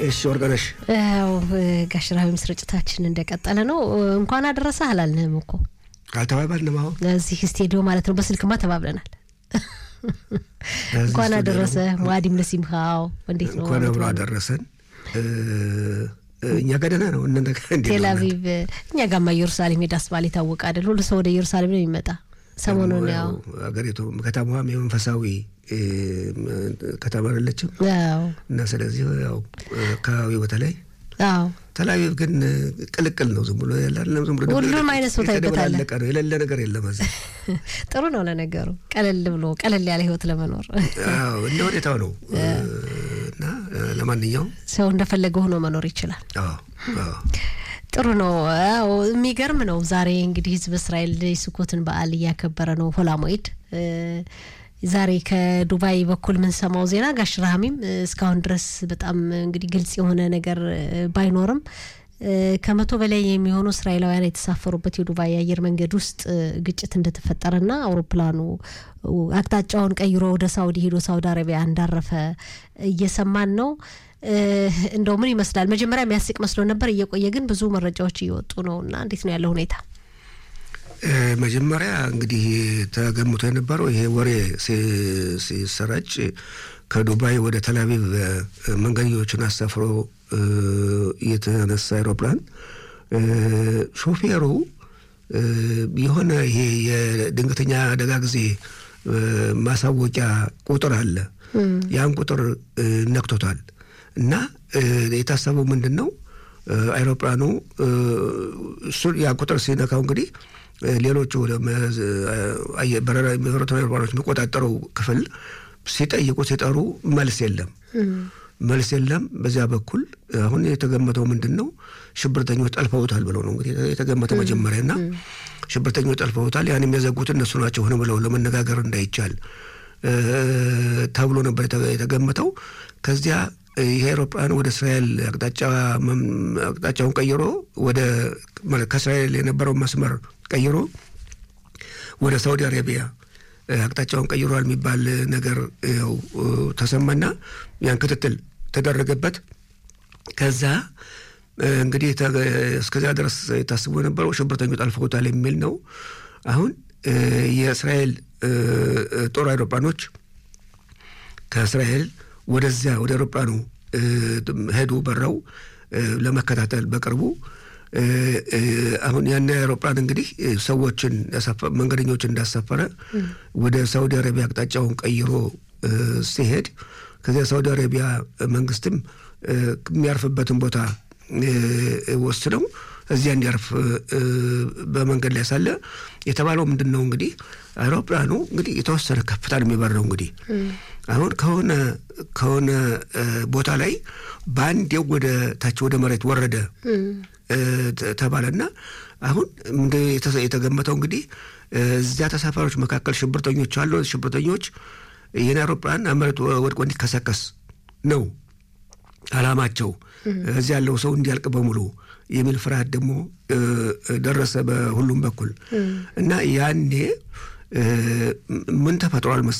እሺ ወርቅነሽ ያው ጋሽ ራቢም ስርጭታችን እንደቀጠለ ነው። እንኳን አደረሰ አላልንም እኮ ካልተባባልንም አሁን እዚህ ስቴዲዮ ማለት ነው። በስልክማ ተባብለናል። እንኳን አደረሰ ዋዲም ለሲምካው እንዴት ነው? እንኳን አብሮ አደረሰን። እኛ ጋር ደህና ነው። እናንተ ጋር እንዴት ነው? ቴል አቪቭ እኛ ጋማ ኢየሩሳሌም ሄዳስ ባል የታወቀ አይደል? ሁሉ ሰው ወደ ኢየሩሳሌም ነው የሚመጣ። ሰሞኑን ያው ሀገሪቱ ከተማዋም የመንፈሳዊ ከተማ አይደለችም ያው እና ስለዚህ ያው አካባቢው በተለይ አዎ ተለያዩ ግን ቅልቅል ነው። ዝም ብሎ ያላለም ዝም ብሎ ሁሉም አይነት ሰው ታይበታለህ። የተደበላለቀ ነው። የሌለ ነገር የለም እዚህ። ጥሩ ነው ለነገሩ፣ ቀለል ብሎ ቀለል ያለ ህይወት ለመኖር አዎ እንደ ሁኔታው ነው እና ለማንኛውም ሰው እንደፈለገ ሆኖ መኖር ይችላል። አዎ አዎ ጥሩ ነው። አዎ የሚገርም ነው። ዛሬ እንግዲህ ህዝብ እስራኤል የስኮትን በዓል እያከበረ ነው። ሆላሞይድ ዛሬ ከዱባይ በኩል የምንሰማው ዜና ጋሽ ረሃሚም እስካሁን ድረስ በጣም እንግዲህ ግልጽ የሆነ ነገር ባይኖርም ከመቶ በላይ የሚሆኑ እስራኤላውያን የተሳፈሩበት የዱባይ የአየር መንገድ ውስጥ ግጭት እንደተፈጠረና አውሮፕላኑ አቅጣጫውን ቀይሮ ወደ ሳውዲ ሄዶ ሳውዲ አረቢያ እንዳረፈ እየሰማን ነው። እንደው ምን ይመስላል? መጀመሪያ የሚያስቅ መስሎ ነበር። እየቆየ ግን ብዙ መረጃዎች እየወጡ ነው እና እንዴት ነው ያለው ሁኔታ? መጀመሪያ እንግዲህ ተገምቶ የነበረው ይሄ ወሬ ሲሰራጭ ከዱባይ ወደ ተልአቪቭ መንገደኞችን አሳፍሮ የተነሳ አይሮፕላን ሾፌሩ የሆነ ይሄ የድንገተኛ አደጋ ጊዜ ማሳወቂያ ቁጥር አለ። ያን ቁጥር ነክቶታል እና የታሰበው ምንድን ነው አይሮፕላኑ እሱ ያ ቁጥር ሲነካው እንግዲህ ሌሎቹ በረራ የሚበሩትን አይሮፕላኖች የሚቆጣጠረው ክፍል ሲጠይቁ ሲጠሩ መልስ የለም፣ መልስ የለም። በዚያ በኩል አሁን የተገመተው ምንድን ነው ሽብርተኞች ጠልፈውታል ብለው ነው እንግዲህ የተገመተው መጀመሪያ እና ሽብርተኞች ጠልፈውታል። ያን የሚያዘጉት እነሱ ናቸው ሆነ ብለው ለመነጋገር እንዳይቻል ተብሎ ነበር የተገመተው። ከዚያ ይሄ አውሮፕላን ወደ እስራኤል አቅጣጫውን ቀይሮ ወደ ከእስራኤል የነበረው መስመር ቀይሮ ወደ ሳውዲ አረቢያ አቅጣጫውን ቀይሯል የሚባል ነገር ያው ተሰማና ያን ክትትል ተደረገበት። ከዛ እንግዲህ እስከዚያ ድረስ የታስቦ የነበረው ሽብርተኞች ጠልፈውታል የሚል ነው። አሁን የእስራኤል ጦር አውሮፕላኖች ከእስራኤል ወደዚያ ወደ አውሮፕላኑ ሄዱ በረው ለመከታተል በቅርቡ አሁን ያን አውሮፕላን እንግዲህ ሰዎችን መንገደኞችን እንዳሳፈረ ወደ ሳውዲ አረቢያ አቅጣጫውን ቀይሮ ሲሄድ ከዚያ ሳውዲ አረቢያ መንግስትም የሚያርፍበትን ቦታ ወስነው እዚያ እንዲያርፍ በመንገድ ላይ ሳለ የተባለው ምንድን ነው እንግዲህ አውሮፕላኑ እንግዲህ የተወሰነ ከፍታ ነው የሚበረው እንግዲህ አሁን ከሆነ ከሆነ ቦታ ላይ በአንዴው ወደ ታች ወደ መሬት ወረደ ተባለና አሁን የተገመተው እንግዲህ እዚያ ተሳፋሪዎች መካከል ሽብርተኞች አሉ። ሽብርተኞች ይህን አውሮፕላን መሬት ወድቆ እንዲከሰከስ ነው አላማቸው። እዚህ ያለው ሰው እንዲያልቅ በሙሉ የሚል ፍርሃት ደግሞ ደረሰ በሁሉም በኩል እና ያኔ ምን ተፈጥሯል መሰለህ